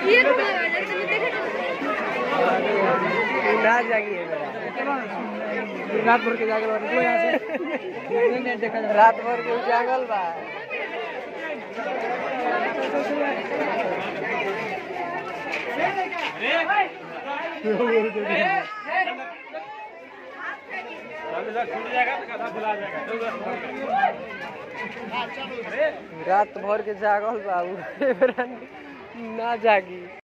ये तो देखे ना जागी है रात भर के जागल बानी जो यहाँ से नहीं देखा जा रात भर के उजागल बा रात भर के जागल बा उ ना जागी